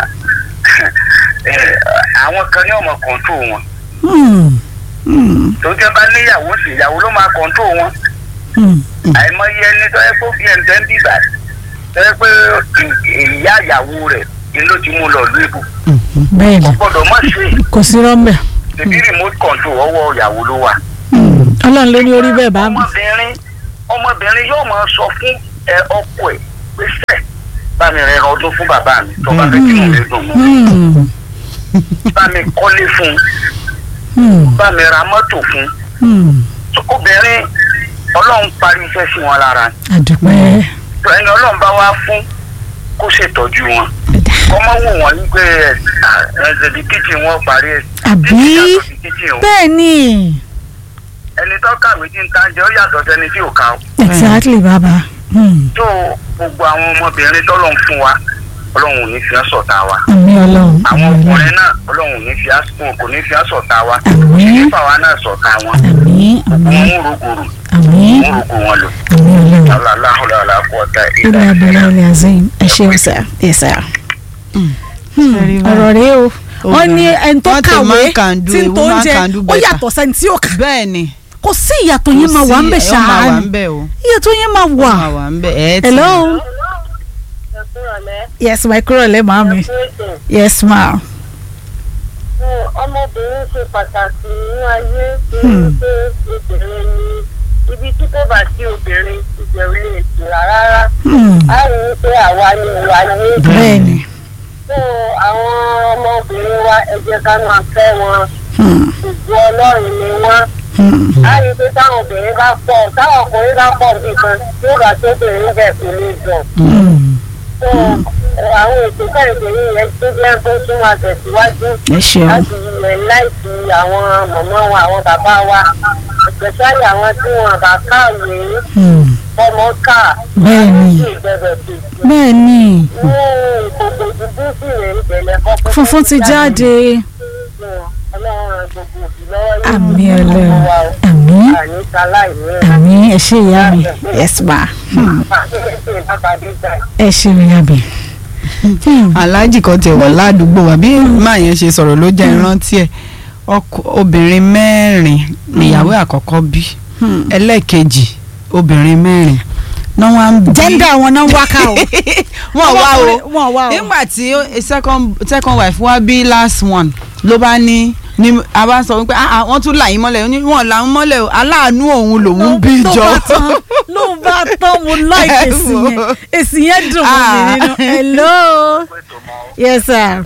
eh, àwọn kan ní ọmọ kọ̀ǹtò wọn hmm, hmm, tó jẹ́ bá níyàwó sí ìyàwó ló máa kọ̀ǹtò wọn hmm. àìmọye ẹni tó yẹ kó bí ẹ̀ ń tẹ́ ń bíbà tó yẹ pé ì- ìyá ìyàwó rẹ̀ ni ló ti mú lọ lú ibù bẹ́ẹ̀ni kò gbọ́dọ̀ mọ̀ ṣe kò sí rọ́mbẹ̀. tẹ̀bí remote control ọwọ́ ìyàwó ló wà. ọlọ́run ló ní orí bẹ́ẹ̀ bá mi. ọmọbìnrin ọmọbìnrin yóò máa sọ fún ẹ ọkọ ẹ pé sẹ bá mi rẹ ọdún fún bàbá mi tó bá fẹ́ kí mo lè dùn mọ́ Hmm, bá mi kọ́lé fún hmm, bá mi ra mọ́tò fún hmm. obìnrin ọlọ́run parí iṣẹ́ sí wọn lára àdùpẹ́. tó ẹni ọlọ́run bá wá fún kó ṣètọ́jú wọn kọ́mọ́ wò wọ́n wípé ẹ ẹ di kíchìn wọn parí ẹ àbí títí yàtọ̀ sí kíchìn o bẹ́ẹ̀ ni ẹni tó kàwé tí ń ta jẹ́ ó yàtọ̀ sẹ́ni tí ò ká o. exactly bàbá. Hmm. tó gbogbo àwọn ọmọbìnrin tọ́lọ̀ ń fún wa ọlọ́run ò ní fi ẹ́ sọ̀tá wa àmì ọlọ́run àwọn àmì ọlọ́run ọkùnrin náà ọlọ́run ò ní fi ẹ́ sọ̀tá kò ní fi ẹ́ sọ̀tá wa Àmín. nípa wa náà sọ̀tá wọn àmì àmì wọn ń rògbòrò àmì wọn ń rògbò wọn lò àmì ọlọ́run. aláhùlàlà kọ́ta ilé abẹ́rẹ́ ilé azim ẹ ṣeun sá ẹ sá. Very well. ọ̀rọ̀ rẹ o wọ́n ní ẹni tó What a kàwé man can do, tí a ń tó woman oúnjẹ can do ó better. yàtọ̀ sẹ́ni tí ó kà bẹ́ẹ̀ni. kò sí ìyàtọ̀ yẹn máa wà ń bẹ̀ Kò sí, ó máa wà ṣáá ń bẹ̀ o. ìyàtọ̀ yẹn máa ó wà. máa wà ń bẹ̀ ẹ̀ ti. hello ẹ kúrò lẹ́ yes my kúrò lẹ́ màá mi ẹ kú ètò. yes ma. fún ọmọbìnrin ṣe pàtàkì nínú ayé Hmm. torí pé obìnrin ni ibi tí kò bá sí obìnrin ìbẹ̀rù lè tura rárá Hmm. a rí i pé àwa ni ìwà yé bẹ́ẹ̀ni. fún àwọn ọmọbìnrin wa ẹ jẹ́ ká máa fẹ́ wọn Hmm. ìjọ ọlọ́run ni wọ́n Hmm. a rí i pé táwọn obìnrin bá pọ̀ táwọn ọkùnrin bá pọ̀ nìkan tí ó bá tó obìnrin bẹ̀ kò lè jọ Hmm. fún àwọn ètò kẹ́hìndé yìí yẹn tó jẹ́ kó tún máa tẹ̀síwájú ẹ ṣeun láti ilẹ̀ láìsí àwọn mọ̀mọ́ wa àwọn bàbá wa especially àwọn tí wọn bá kàwé Hmm. ọmọ ká Bẹ́ẹ̀ni. sí ìbẹ̀rẹ̀ sí bẹ́ẹ̀ni ní ìkòkò dúdú sí rẹ̀ ìbẹ̀lẹ̀ kọ́kọ́ funfun ti jáde ọlọ́run ràn gbogbo òbí lọ́wọ́ yìí àmì gbogbo ọlọ́run wa o. àmì àní sáláì ní àmì ẹ ṣe ìyá mi yes ma Hmm. ẹ ṣe ìyá mi. Hmm. aláàjì kan tẹ̀ wọ̀ ládùúgbò wa bí máa yẹn ṣe sọ̀rọ̀ ló jẹ́ ìrántí ẹ̀ ọkọ obìnrin mẹ́rin níyàwó àkọ́kọ́ bí Hmm. ẹlẹ́ẹ̀kejì obìnrin mẹ́rin náà wọ́n á bí. gender wọn náà ń wá ká o. wọ́n wá o wọ́n wá o. nígbà tí ó- second second wife wá bí last one ló bá ní ní a bá sọ wípé ah ah wọ́n tún là yín mọ́lẹ̀ ó ní wọ́n là ń mọ́lẹ̀ o aláàánú òun lòun bí tó jọ. bá tán ló bá tán mo like èsì yẹn èsì yẹn dùn mọ́ mi Ah. nínú hello yes sir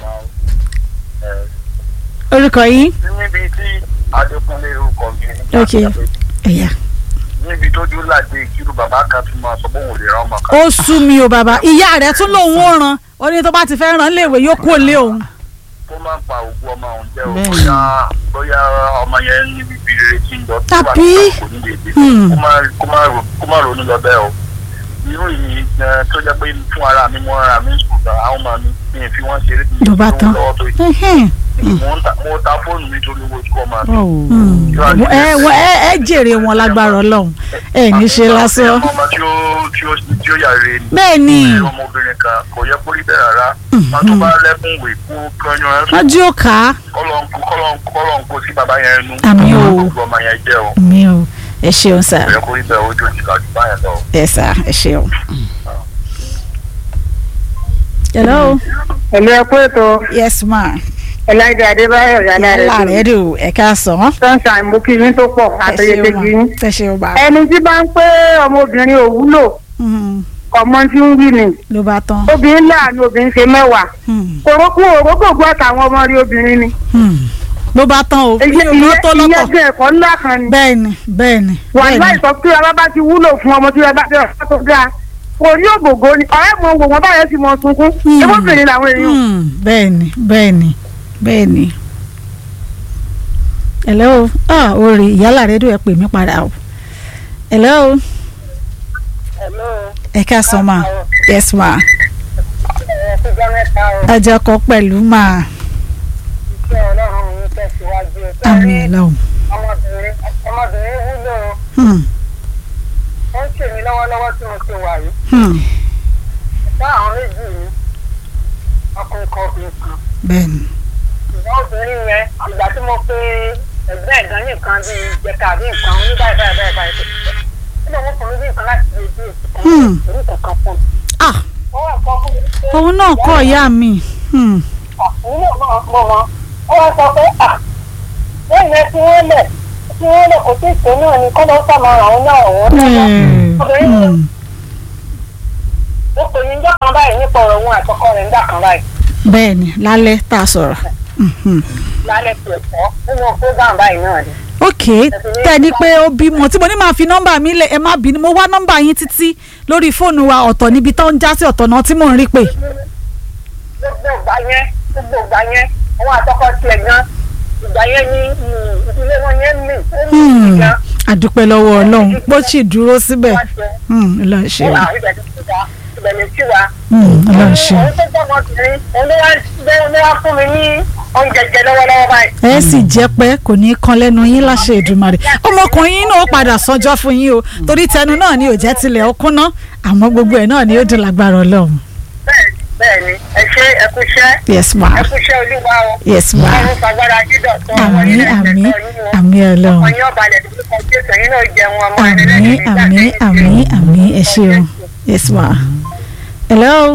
orúkọ yín níbi tí adékúnlé orúkọ mi ní ok ẹ̀yà níbi tó dúró láti ìkírù bàbá kan tún máa sọ bóun ò lè ra ọmọ kan ó sú mi o bàbá ìyá rẹ̀ tún lòun ó ràn ó ní tó bá ti fẹ́ ràn léèwé yóò kó lé òun. kó má pa òkú ọmọ òun jẹ́ o Bẹ́ẹ̀ni. bóyá bóyá ọmọ yẹn níbi ibi rere tí ń lọ tó bá Tàbí- ti kò ní lè dé Hmm. kó má kó má ro- kó má ronú lọ bẹ́ẹ̀ o irú ìyìn gan tó jẹ́ pé fún ara mi mọ́ ara mi sùn gan àwọn ọmọ mi mi ì fi wọ́n ṣeré mi ló bá ì fi tán wọ́n lọ́wọ́ tó yìí Ẹhẹ́n. mo ń ta mo ta fóònù mi torí owó tí kò máa mi. Hmm. ẹ wọ- ẹ ẹ jèrè wọn lágbára Ọlọ́run ẹ ní ṣe lásán ọmọ tí ó tí ó tí ó yàrá ni. bẹ́ẹ̀ ni ọmọbìnrin kan kò yẹ kó rí bẹ́ẹ̀ rárá wọn tó bá lẹ́kùn wè kú kányọ ẹ wọ́n jí ó kà á kọ́lọ́nkú kọ́lọ́nkú kọ́lọ́nkú sí bàbá yẹn nu. Àmín o. gbogbo ọmọ yẹn jẹ́ o mi ò ẹ ṣeun sá kò yẹ kó rí bẹ́ẹ̀ ojú ìjìká jù báyẹn lọ. ẹ sá ẹ ṣeun. hello èmi ẹ kú ètò yes ma ẹláìdé adébáyọ̀ yálà rẹ yálà rẹ dùn ẹ ká sàn án sunshine mo kí yín tó pọ̀ ẹ àtẹyẹtẹ ṣeun kí yín. ma ẹ ṣeun ma ẹni tí bá ń pé ọmọbìnrin ò wúlò Hmm. ọmọ tí ń wí ni ló bá tán obìnrin láàánú obìnrin ṣe mẹ́wàá Hmm. òrókù òrókògbó àtàwọn ọmọ rí obìnrin ni. Hmm. ló bá tán o ìyẹn mi ò tó ìyẹn lọ́tọ̀ jẹ́ ẹ̀kọ́ ńlá kan ni. bẹ́ẹ̀ ni bẹ́ẹ̀ ni wà bẹ́ẹ̀ láì ni sọ pé ọba bá ti wúlò fún ọmọ tí ẹ bá tẹ̀ ọ́ tó dáa kò ní ògògó ni ọ̀rẹ́ mọ wò wọ́n báyẹn ti mọ sunkún Hmm. ebóbìnrin làwọn èèyàn. Hmm. bẹ́ẹ̀ ni bẹ́ẹ̀ ni bẹ́ẹ̀ ni. hello ah orí ìyálà rẹ dùn ẹ pè mí padà o hello ẹ ká sàn ma yes ma àjọkọ pẹ̀lú ma àmì Ọlọ́run. ọmọbìnrin ọmọbìnrin wúlò Hmm. ó ń ṣèmi lọ́wọ́lọ́wọ́ tí mo ti wà yìí Hmm. bá àwọn méjì ní ọkùnrin kan obìnrin kan. bẹ́ẹ̀ ni ìwọ obìnrin yẹn ìgbà tí mo pe ẹgbẹ́ ẹ̀gán ní nǹkan bíi ìjẹta àbí nǹkan ní báyìí báyìí báyìí báyìí ó lè wọ́n fún mi bí nǹkan láti lè dé Hmm. èsì kan kankan fún mi. ah ó wà kọ́ fún mi pé òun náà kọ́ ìyá mi Hmm. òun náà máa mọ wọn ó wá sọ pé à lẹ́yìn ẹ tí wọ́n lẹ̀ tí wọ́n lẹ̀ kò tí ì tó náà ni kọ́ lọ́ọ́ sàmọ́ àwọn náà wọ́n náà obìnrin yẹn Hmm. ó pè ní ìjọ kan báyìí nípa ọ̀rọ̀ òun àtọkọ rẹ̀ nígbà kan báyìí bẹ́ẹ̀ ni lálẹ́ tá a sọ̀rọ̀ Mhm. lálẹ́ tiẹ̀ fọ́ nínú program báyìí náà ni. ok tẹ́ ẹ ní pé ó bímọ tí mo ní máa fi nọ́mbà mi lẹ̀ ẹ má bínú mo wá nọ́mbà yín títí lórí fóònù wa ọ̀tọ̀ níbi tó ń já sí ọ̀tọ̀ náà tí mò ń rí pé gbogbo ìgbà yẹn gbogbo ìgbà yẹn àwọn àtọkọ tiẹ̀ gan ìgbà yẹn ní mm, ìdílé wọn yẹn mì ó mì Hmm. gan àdúpẹ́ lọ́wọ́ ọlọ́run bó sì dúró síbẹ̀ wá ṣe Hmm, ọlọ́run ṣe ó o àwọn ibẹ̀ tó ti dá ibẹ̀ lè sí wa. Hmm, ọlọ́run ṣe o. òun tó jẹ́ ọmọbìnrin òun ló wá gbé òun ló wá fún mi ní oúnjẹ jẹ lọ́wọ́lọ́wọ́ báyìí. ẹ sì jẹ́ pé kò ní í kan lẹ́nu yín láṣẹ Èdùmàrè ọmọkùnrin yín náà ó padà sọjọ́ fún yín o torí tẹnu náà ni ò jẹ́ tilẹ̀ ó kúnná àmọ́ gbogbo ẹ̀ náà ni ó dùn lágbára ọlọ́run bẹ́ẹ̀ bẹ́ẹ̀ ni ẹ ṣe ẹ kú iṣẹ́ yes ma ẹ kú iṣẹ́ olúwa o. yes ma ọrùn fagbára dídọ̀ tó àmì àmì àmì ọlọ́run ọmọ yín ọba ilẹ̀ tó kọ jésù ẹ̀yin náà jẹun ọmọ àmì àmì àmì àmì ẹ ṣeun yes ma hello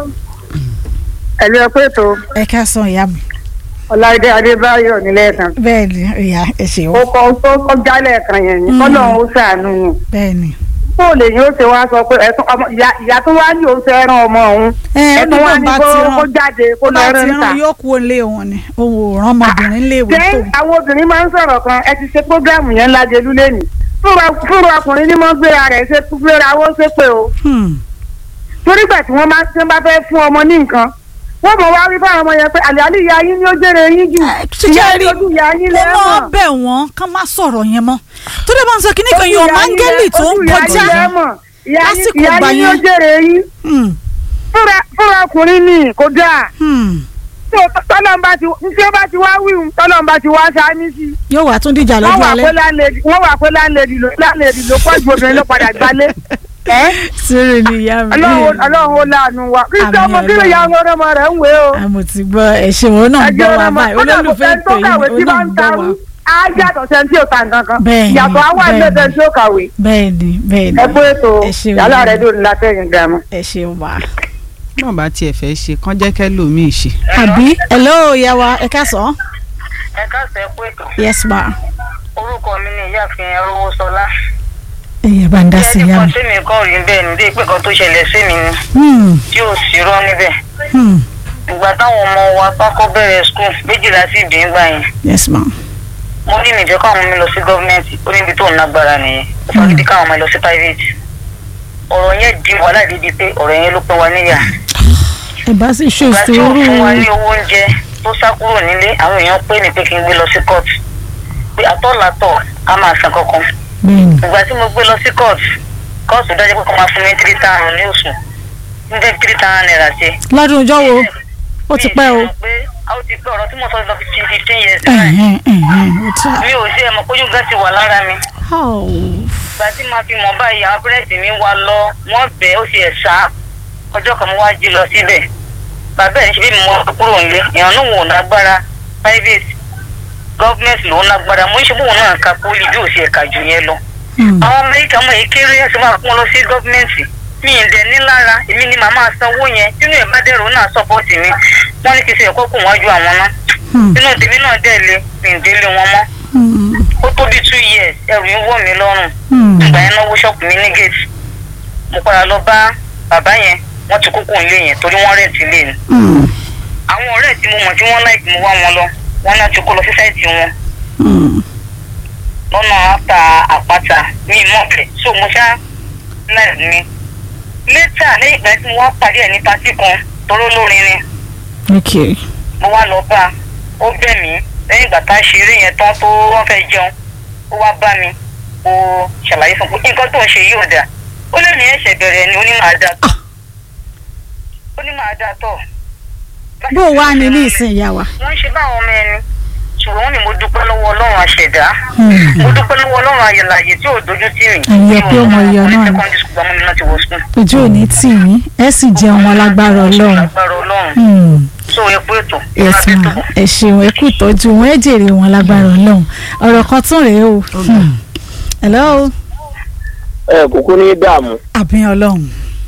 ẹ̀lú ẹ pé tó ẹ ká sàn ìyá mi ọláìdé adébáyọ̀ nílẹ̀ ẹ̀sán bẹ́ẹ̀ ni ìyá ẹ ṣeun ó kọ tó kọjá lẹ́ẹ̀kan yẹn ni Mm. kọ́lọ́run ó ṣàánú yín bẹ́ẹ̀ ni bó lè yín ó ṣe wá sọ pé ẹ̀tún ọmọ ìyá- ìyá tó wá ní òun fẹ́ rán ọmọ òun ẹ ẹ̀tún wá ní bá kó ti kó rán jáde kó ó lọ bá ti rán ta. rán yóò kú olé òun ni òun ò rán ọmọbìnrin léèwé ṣé tó àwọn obìnrin máa ń sọ̀rọ̀ kan ẹ ti ṣe prógráàmù yẹn lájẹlú lẹ́nu fúnra ọkùnrin ní mọ́ gbéra rẹ̀ ṣe gbéra ó ṣe pé o Hmm. torí gbà tí wọ́n máa tí wọ́n bá fẹ́ fún ọmọ ní nǹkan wọ́n mọ̀ wá wí fáwọn ọmọ yẹn pé àlẹ́ ìyá yín ni ó jèrè yín jù ìyá ṣíṣe rí ìtọ́jú ìyá yín ó máa lẹ́mọ̀ bẹ̀ wọ́n ká má sọ̀rọ̀ yẹn mọ́ tó dé bá ń sọ kíní kan yan máńgẹ́lì tó ń kọjá lásìkò ìyá ìgbà yín ni ó yẹn. jèrè yín Hmm. fúnra fúnra ọkùnrin ni kò dáa Hmm. tó tọ́lọ́mbà ti tí ó bá ti wá wíwùn tọ́lọ́mbà ti wá sáání sí i yóò wá tún díjà wọ́n lọ́jọ́ wà alẹ́ pé láńlẹ́dì wọ́n wà pé láńlẹ́dì ló láńlẹ́dì ló pọ̀ ju obìnrin ló padà gbálé ẹ́ sórí ni ìyá mi ọlọ́run ọlọ́run ó láàánú wa kí Àmín sọ́mọ kí ló ya ọmọ ọmọ rẹ̀ ń wé o. àmọ̀ ti gbọ́ ẹ̀ṣẹ̀ wọn náà ń gbọ́ wa báyìí olólùfẹ́ tó ìpè kàwé yìí tí ó bá náà ń ń gbọ́ tarú wa á yàtọ̀ sẹ́ni tí ò ta nǹkan kan Bẹ́ẹ̀ni, yàtọ̀ àwọn bẹ́ẹ̀ni. ẹgbẹ́ tí ó kàwé. bẹ́ẹ̀ ni bẹ́ẹ̀ ni ẹ pé ètò ẹ ṣeun yàrá rẹ̀ dùn látẹ̀yìn gàmù. ẹ ṣeun wa. náà bá tiẹ̀ fẹ́ ṣe kán jẹ́ kẹ́lòmíì ṣe. àbí hello ìyá wa ẹ ká sọ ẹ káàsẹ̀ pé ètò yes ma orúkọ mi ni ìyáàfin arówó sọlá. ẹ̀yà bá ń dá sí ìyá kan mi. sí mi kọ́ rí bẹ́ẹ̀ ní pé kan tó ṣẹlẹ̀ sí mi ni Hmm. tí ò sí rọ́ níbẹ̀. Hmm. ìgbà táwọn ọmọ wa pákó bẹ̀rẹ̀ skul méjìlá sí ìdí ńgbà yẹn yes ma mo ní ìjẹ́ káwọn mi lọ sí gọ́ọ̀mẹ̀ntì ó níbi tó ń lágbára nìyẹn ó fagídí káwọn ọmọ lọ sí private ọ̀rọ̀ yẹn di wàhálà dídí pé ọ̀rọ̀ yẹn ló pín wa níyà ẹ bá sì ṣe ìgbà tí ó sùúrù fún wa ní owó oúnjẹ tó sá kúrò nílé àwọn èèyàn pè mí pé kí n gbé lọ sí court pé àtọ́làtọ̀ á máa san kankan bẹ́ẹ̀ ni ìgbà tí mo gbé lọ sí court kọ́ọ̀sì dájú pé kọ́ máa fún mi three thousand ní oṣù ní tẹ́ three thousand naira ṣe. lọ́dún ọjọ́ wo ó ti pẹ́ o. mi ì pé a ó ti pẹ́ ọ̀rọ̀ tí mo sọ lọ fifteen fifteen years náà Ẹ̀hẹ́n, ẹ̀hẹ́n, ó ti. mi ò sí ẹ̀mọ̀ kójú gan ti wà lára mi. Oh. ìgbà tí màá fi mọ̀ báyìí àwọn pẹ́rẹ́ǹtì mi wá lọ wọ́n bẹ̀ ó sì ẹ̀ sá ọjọ́ kan mo wá jí lọ síbẹ̀ bàbá ẹ̀ ní ṣe bí mo kúrò nílé ìrànú wò lágbára private government ló ń lágbára mo ń ṣe bóun náà ka poli bí ò sí ẹ̀ka jù yẹn lọ. Hmm. àwọn amẹ́ríkà mọ̀ èyí kéré ẹ̀sìn máa kún lọ sí gọ́ọ̀mẹ̀ntì mi ì dẹ̀ ní lára èmi ni màmá sanwó yẹn nínú ẹ̀ bá dẹ̀rọ náà sọ́pọ́ọ̀tì mi wọ́n ní kí n ṣe ẹ̀kọ́ kù wájú àwọn náà Hmm. nínú tèmi náà dẹ̀ lé mi ì délé wọn mọ́ Hmm. ó tó bí two years ẹrù ń wọ̀ mí lọ́rùn Hmm. ìgbà yẹn náwó ṣọ́ọ̀pù mi ní gate mo padà lọ bá bàbá yẹn wọ́n ti kúkú ilé yẹn torí wọ́n rẹ̀ǹtì ilé ni Hmm. àwọn ọ̀rẹ́ tí mo mọ̀ tí wọ́n láìpẹ́ mo wá wọn lọ wọ́n náà ti kó lọ sí sáìtì wọn Hmm. lọ́nà àtà àpáta ní ìmọ̀ọ́bẹ̀ so mo ṣá láì mi létà lẹ́yìn ìgbà tí mo wá pàdé ẹ̀ ní patí kan toró lórin ni Okay. mo wá lọ bá a ó bẹ̀ mí lẹ́yìn ìgbà tá a ṣe eré yẹn tán tó wọ́n fẹ́ jẹun ó wá bá mi ó ṣàlàyé fún un pé nǹkan tó ń ṣe yóò dáa ó lè ní ẹ̀ṣẹ̀ bẹ̀rẹ̀ ni ó ní máa dáa tọ̀ ó ní máa dáa tọ̀. bó o wá ní ní ìsìn ìyá wa. wọ́n ń ṣe báwọn ọmọ ẹni ṣùgbọ́n wọ́n ní mo dúpẹ́ lọ́wọ́ ọlọ́run àṣẹ̀dá Hmm. mo dúpẹ́ lọ́wọ́ ọlọ́run ayẹ̀láyè tí ò dojú tì mí. Ẹ̀yẹ pé ọmọ ìyá náà ni. secondary school gbàmọ́ mi náà ti wọ school. ojú ò ní tì yín ẹ sì jẹun wọn lágbára Ọlọ́run. lágbára ọlọ́run Hmm. so ẹ kú ètò. yes ma ẹ ṣeun ẹ kú ìtọ́jú wọn ẹ jèrè wọn lágbára Ọlọ́run ọ̀rọ̀ kan tún rèé o. Hmm. hello ẹ kúkú ní dààmú àbíyàn Ọlọ́run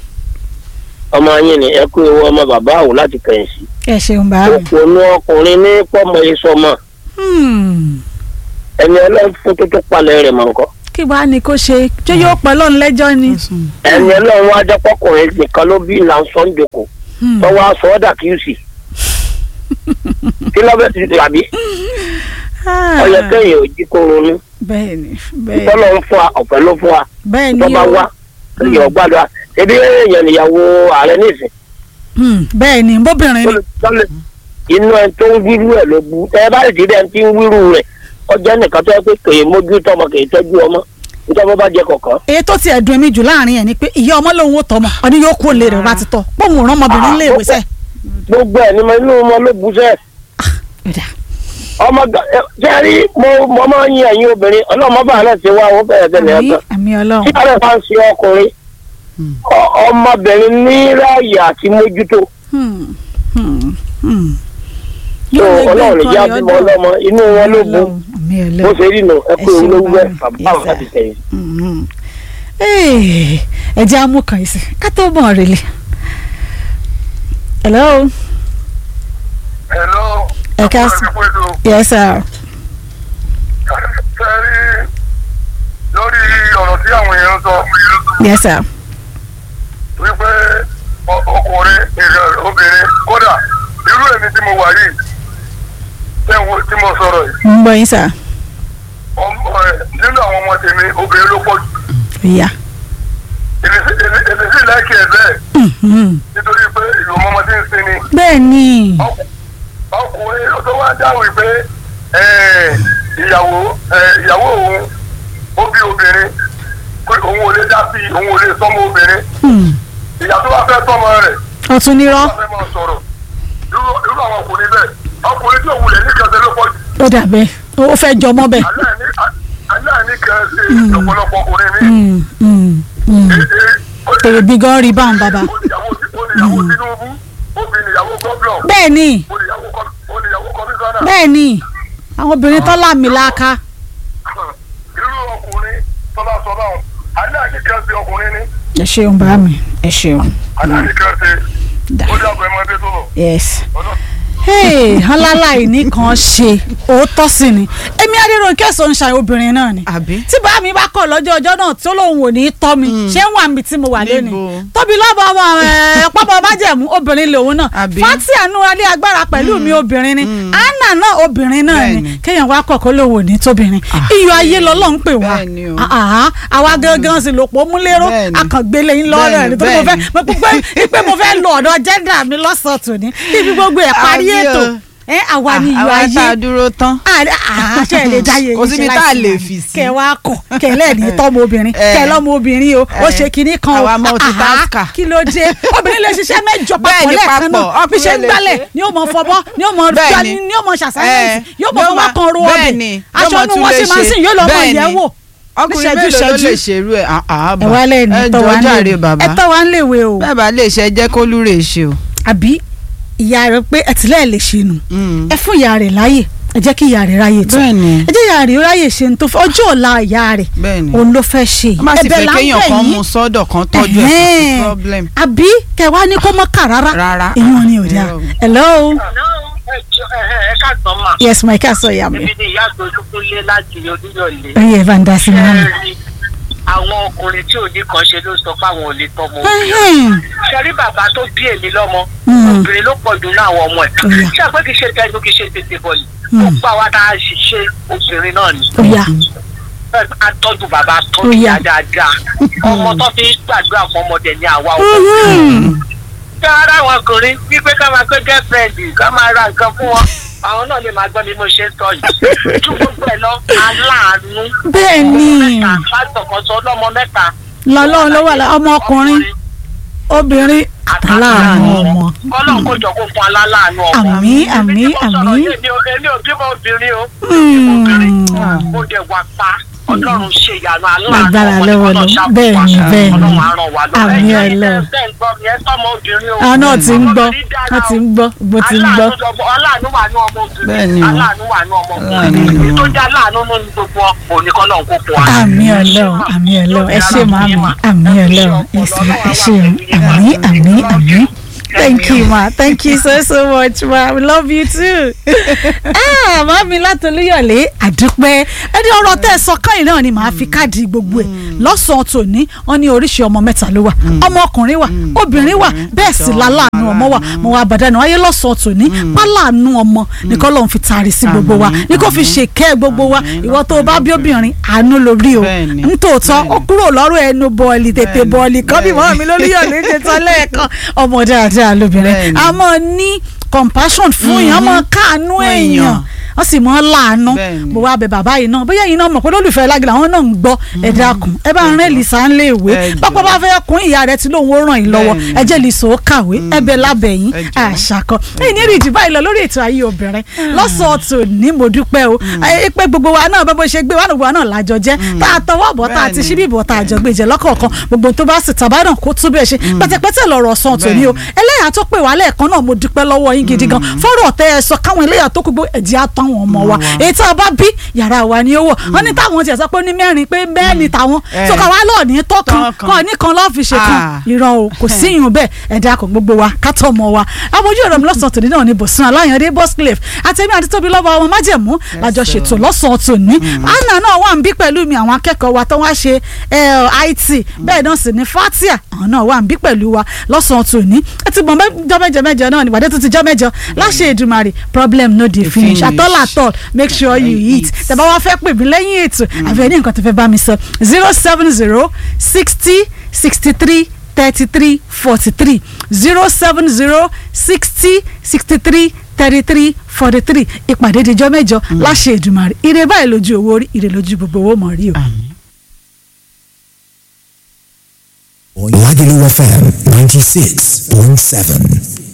ọmọ yín ni ẹ kú ewu ọmọ bàbá àwò láti kẹyìn sí. ẹ ṣeun bá mi. òpònú ọkùnrin ní pọ́mọ ìsọmọ Hmm. ẹni ọlọ́fun tó tó palẹ̀ rẹ̀ mọ̀ nǹkan. kí wàá ní kó ṣe ṣé yóò pẹ́ lọ́run lẹ́jọ́ ni. ẹni ọlọ́run wá jẹ́ pọ́kùnrin nìkan ló bí ìlànà sọ́njòkó Hmm. tó wá sọ ọ́ dà kí ó sì. kí lọ́bẹ̀ ti tàbí Ah. ọyẹ kẹyìn ò jí kó ronú bẹ́ẹ̀ni bẹ́ẹ̀ni tọ́lọ́ ń fún wa ọ̀fẹ́ ló fún wa bẹ́ẹ̀ni tó bá o. wá kẹyìn ọgbàdúrà ṣebí èèyàn níyàwó ààrẹ nísìn Hmm. bẹ́ẹ̀ni bóbìnrin ni. tọ́lẹ̀ inú ẹ tó ń wíru ẹ ló bu ẹ bá lè ti dẹ́n tí ń wíru rẹ̀ ọjọ́ nìkan tó yẹ pé kèé mójú tọmọ kèé tọ́jú ọmọ nítorí wọn bá jẹ kọ̀ọ̀kan. èyí tó tiẹ̀ dùn mí jù láàrin ẹ̀ ni pé ìyá ọmọ lòun ò tọmọ ọdún yóò kú òǹlẹ̀ rẹ̀ bá ti tọ̀ pọ́ùn rán ọmọbìnrin lé ìwé sẹ́. gbogbo ẹ ní mo inú ọmọ ló bu sẹ ọmọ gan- ẹ, ṣé ẹ rí mo mo máa ń yin ẹ̀yin obìnrin ọlọ́mọ bá náà ti wá owó bẹ̀rẹ̀ bẹ̀rẹ̀ àmì ọ̀tọ̀ àmì tí ọlọ́run ààrẹ bá ń ṣe ọkùnrin ọ- ọmọbìnrin ní ráàyè àti mójútó Hmm. Hmm. Hmm. tó Yóò lè gbé ọlọ́run nǹkan ìyá rẹ̀ bímọ ọ̀dọ̀. ọlọ́mọ inú wọn ló bu àmì bó ọlọ́run ṣe rí nù ẹ Ẹ pé ṣeun olówó ẹ bá mi. bàbá Yes, láti sir. tẹ̀yìn. Mhm. Ee, ẹ jẹ́ amú kan ìsìn ká tó bọ̀ rèlè. hello Hello. Ẹ káàsán. Àpẹẹrẹ yes sir. Fẹ́rí lórí ọ̀rọ̀ tí àwọn èèyàn sọ yes sir. wípé ọ- ọkùnrin ìrẹ̀ obìnrin kódà irú èmi tí mo wà yìí tẹ́ wo- tí mo sọ̀rọ̀ yìí ń gbọ́ yín sir. ọmọ ẹ̀ nínú àwọn ọmọ tèmi obìnrin ló pọ̀ jù ìyá. èmi sì- èmi- èmi sì láìkí ẹ̀ bẹ́ẹ̀ Mhm. nítorí pé ìlú ọmọ tí ń sin ni bẹ́ẹ̀ ni ọkù- ọkùnrin tó wá dáhùn pé ẹ̀, ìyàwó ẹ̀, ìyàwó òun ó bí obìnrin pé òun ò lè dá sí i, òun ò lè sọmọ obìnrin Hmm. ìyá tó bá fẹ́ sọmọ rẹ̀ ọ̀tún nírọ́ wọ́n fẹ́ máa sọ̀rọ̀ irú irú àwọn ọkùnrin bẹ́ẹ̀ ọkùnrin tí òun lè ní kan ṣe ló pọ̀ jù ó dàbẹ́ ó fẹ́ jọmọ́ bẹ́ẹ̀. aláìní aláìní kan ṣe ọ̀pọ̀lọpọ̀ ọkùnrin mi. Hmm. Hmm. Hmm. èrè bí gan rí báwọn bàbá. oníyàwó oníyàwó Tinubu obìnrin ìyàwó gọ́ọ̀nà bẹ́ẹ̀ ni oníyàwó kọ- oníyàwó kọmíṣánná bẹ́ẹ̀ ni àwọn obìnrin tó láàmì láàka. irú ọkùnrin tọ́lá sọ báwọn aláìní kan ṣe ọkùnrin ní ẹ ṣeun bá mi ẹ ṣeun. aláìní kan ṣe Da. ó dàgbà ẹmọ ẹbí tó lọ. yes. ọ̀dọ́ hey ọláláì nìkan ṣe òótọ́ sí ni èmi adéròǹkẹ́ sọ ń ṣàyẹ̀ obìnrin náà ni àbí. tí bá mi bá kọ̀ lọ́jọ́ ọjọ́ náà tí ó lóun ò ní í tọ́ mi ṣé ń wà mí tí mo wà lónìí Níbo? tóbi lọ́bọ̀ ọmọ ẹ̀ pápá májẹ̀mú obìnrin lòun náà Àbí? fatia nu alẹ́ agbára pẹ̀lú mi obìnrin ni anna náà obìnrin náà ni Bẹ́ẹ̀ni. kéèyàn wá kọ̀ kó lóun ò ní tóbìnrin iyọ̀ ayé lọ́lọ́ ń pè wá Bẹ́ẹ̀ni o. Ah, ah, àwa gangan sì lò pọ̀ múlẹ́rọ́ Bẹ́ẹ̀ni. akàngbélé yín lọ́rọ̀ ẹ̀ Bẹ́ẹ̀ni, nítorí mo fẹ́ bẹ́ẹ̀ni. mo pé pé mo fẹ́ lo ọ̀dọ̀ jẹ́ndà mi lọ́sàn-án tòní ibi gbogbo ẹ̀ parí Àbí o. ètò ẹ àwa ni iyọ̀ àwa tá a ayé dúró tán. àṣẹ ẹ̀ lè jáyé Kò síbi tá a lè fi sí. kẹ wá kọ kẹlẹ ní tọmọ obìnrin Eh. kẹ lọmọ obìnrin o ó Eh. ṣe kinní kan o Àwa multitasker. Ah, kí ló dé obìnrin lè ṣiṣẹ́ mẹ́jọ papọ̀ Bẹ́ẹ̀ni, lẹ́ẹ̀kan papọ̀. náà bí ṣe ń Ọkùnrin lè gbálẹ̀ ṣe. ni ó mọ fọbọ́ ni ó mọ Bẹ́ẹ̀ni. gbani ni ó mọ ṣàṣàyẹ̀sì Eh. yóò mọ Yóò fọwọ́ máa- kan ro ọbẹ̀ bẹ́ẹ̀ni. Yóò aṣọ máa inú tún wọn lè sì máa ń ṣe. sìn yóò lọ mọ Bẹ́ẹ̀ni. ìyẹ̀wò ọkùnrin níṣẹ́jú mélòó ló ìṣẹ́jú. lè ṣerú ẹ̀ ẹ wá lẹ́yìn ẹ tọ́ wa jọ̀ọ́ ń jàre léwe bàbá ẹ tọ́ wa ń léwe o bẹ́ẹ̀ bá lè ṣe jẹ́ kó lúre ṣe o. àbí ìyá rẹ pé ẹtìlẹ́ẹ̀ lè ṣe nù Mm. ẹ fún ìyá rẹ láàyè ẹ jẹ́ kí ìyá rẹ ráyè tó Bẹ́ẹ̀ni. ẹ jẹ́ ìyá rẹ ráyè ṣe ní tó fẹ́ ọjọ́ ọ̀la ìyá rẹ Bẹ́ẹ̀ni. òun ló fẹ́ ṣe wọ́n má sì Ẹ̀bẹ̀ fẹ́ là ń kéèyàn bẹ̀ kan yín. mú sọ́dọ̀ kan tọ́jú ẹ̀ kò sí Ẹ̀hẹ́n. problem. àbí kẹwàá ní kó mọ́ kà rárá Rárá. ìyún ni ò dáa Irọ́. hello ẹ káàtó mà yes my car sọ ìyá mi èmi ni ìyá àgbẹ̀dúkúnlé láti olúyọ̀lé oyè evander sinami Ṣẹ́ẹ̀rì, àwọn ọkùnrin tí òní kan ṣe ló sọ pé àwọn ò lè tọmọ Ẹ̀hẹ́n. ṣẹ́rí bàbá tó bí èmi lọ́mọ Mm. obìnrin ló pọ̀ jù ní àwọn ọmọ ẹ̀ Ọ̀yà. ṣé àpé kìí ṣe tẹnu kìí ṣe tètè bọ̀ yìí Mm. gbogbo àwa tá a ṣiṣẹ́ obìnrin náà ni oya a tọ́jú bàbá tọ́jú Ọ̀yà. ìyá dáadáa ọmọ tó fi ń gbàdúrà fún ọmọdé ní àwa ọkùnrin ṣé ara àwọn ọkùnrin wípé ká máa pé girlfriend ká máa ra nǹkan fún wọn àwọn náà lè máa gbọ́ bí mo ṣe ń sọ yìí tú gbogbo ẹ̀ lọ aláàánú bẹ́ẹ̀ ni mẹ́ta pásítọ̀ kan sọ ọlọ́mọ mẹ́ta lọ́lọ́run ló wà lá ọmọ ọkùnrin obìnrin àtàláàánú ọmọ kọ́lọ́n kó jọ kó fún aláàánú ọmọ Àmín, àmín, Èmi tí mo sọ̀rọ̀ àmín. yìí, èmi ò èmi ò bímọ obìnrin o Mm. obìnrin mo dẹ̀ wà pa ọlọ́run ṣe ìyanu aláàánú Agbára ọmọ lọ́wọ́ tí lọ. Ọlọ́run ṣàkóso Bẹ́ẹ̀ ni, wa. bẹ́ẹ̀ ni. Ọlọ́run á ràn wá lọ́wọ́. Àmín, Ẹ̀yin Ọlọ́run. tẹ́ ẹ ń gbọ́ mi, ẹ sọ́mọ obìnrin o. àwọn náà ti ń gbọ́ Ọmọbìnrin dára wọ́n ti o. ń gbọ́ bó ti ń gbọ́ aláàánú lọmọ- aláàánú wà ní ọmọ obìnrin Bẹ́ẹ̀ni o. aláàánú wà ní ọmọ Aláàánú obìnrin ni èyí o. tó jẹ́ aláàánú nínú gbogbo òníkan náà kó fún wa. àmì ọlọ́run àmì ọlọ́run ẹ ṣé màmí àmì ọlọ́run ìsìlá ẹ ṣé àmì àmì àmì thank you ma thank you so so much ma we love you too. ah màmí látọlúyọ̀lé àdúpẹ́ ẹni ọ̀rọ̀ tẹ́ ẹ sọ káyìn náà ni màá fi káàdì gbogbo ẹ̀ lọ́sàn-án tòní wọ́n ní oríṣi ọmọ mẹ́ta ló wà ọmọ ọkùnrin wà obìnrin wà bẹ́ẹ̀ sì láláàánú ọmọ wà mo wà bàdánù wáyé lọ́sàn-án tòní páláàánú ọmọ ní kọ́ lóun fi taari sí gbogbo wa ní kó fi ṣèkẹ́ gbogbo wa ìwọ tó o bá bí obìnrin àánú lórí o Bẹ́ẹ̀ni. nítòótọ́ ó kúrò lọ́rùn ẹnu bọ́ọ̀lì tètè bọ́ọ̀lì kan bí mọ́ mi lórí yọ̀ ní ṣètò lẹ́ẹ̀kan ọmọ dáadáa lóbìnrin Bẹ́ẹ̀ni. a mọ̀ ní compassion fún èèyàn a mọ̀ káàánú Fún èèyàn èèyàn. wọ́n sì mọ̀ láàánú Bẹ́ẹ̀ni. mo wá bẹ bàbá yìí náà bóyá yìí náà mọ̀ pé lólùfẹ́ lágbèlè àwọn náà ń gbọ́ ẹ dákun ẹ bá ń rẹ́ lìsà ń lé ìwé Ẹ jọ̀ọ́. pápá bá fẹ́ kún ìyá rẹ tí lóun ó ràn yín lọ́wọ́ Bẹ́ẹ̀ni. ẹ jẹ́ lìsà ó kàwé ẹ bẹ lábẹ́ yín Ẹ jọ̀ọ́. àṣàkọ ẹ̀yìn ní ìrìjì báyìí lọ lórí ètò ayé obìnrin lọ́sọ̀ọ̀tò ní mo dúpẹ́ o ẹ pé gbogbo wa náà bá bó ṣe gbé wa náà gbogbo wa náà lájọ jẹ́ tá a tọwọ́ bọ̀ tá a ti Bẹ́ẹ̀ni. ṣí bíbọ̀ tá a jọ gbé jẹ lọ́kọ̀ọ̀kan gbogbo tó bá sì tàbá náà kó tún bẹ́ẹ̀ ṣe pẹ́tẹ́pẹ́tẹ́ lọ̀rọ̀ sàn tòní o ẹlẹ́yà tó pè wá lẹ́ẹ̀kan náà mo dúpẹ́ lọ́wọ́ yín gidi gan fọ́rọ̀ tẹ́ ẹ sọ káwọn ẹlẹ́yà tó kú gbó ẹ̀jẹ̀ á tán wọn ọmọ wa èyí tá a bá bí yàrá wa ni ó wọ̀ wọ́n ní táwọn tiẹ̀ sọ pé ó ní mẹ́rin pé bẹ́ẹ̀ ni táwọn Eh. tó ká wá lọ́ọ̀ ní tọ́kan Tọ́kan. kọ́ ní kan lọ́ọ́ fi ṣe kan Ah. irọ́ o kò síyùn bẹ́ẹ̀ ẹ̀dá kan gbogbo wa kátó ọmọ wa abojú ọ̀rọ̀ mi lọ́sàn-án tòní náà ni bòsùn aláyàndé boscliffe àtẹ̀mí àti tóbi lọ́wọ́ ọmọ májẹ̀mú lájọ ṣètò lọ́sàn-án tòní anna náà wà ń bí pẹ̀lú mi àwọn akẹ́kọ̀ọ́ wa tó wá ṣe eh, it bẹ́ẹ̀ náà sì ní fatia àwọn náà wà ń bí pẹ̀lú wa lọ́sàn-án tòní ẹ ti mọ̀ jọ́ mẹ́jọ mẹ́jọ náà nígbàdé tó ti jọ́ mẹ́jọ láṣẹ Èdùmàrè problem no dey finish finish. at all at all make sure you eat tẹ́ bá wá fẹ́ pè mí lẹ́yìn ètò àbí ẹni nǹkan tó fẹ́ bá mi sọ zero seven zero sixty sixty three thirty three forty three zero seven zero sixty sixty three thirty three forty three ìpàdé dijọ́ mẹ́jọ láṣẹ Èdùmàrè ire báyìí lójú owó rí ire lójú gbogbo owó mọ̀ rí o. Lagelu FM 96.7.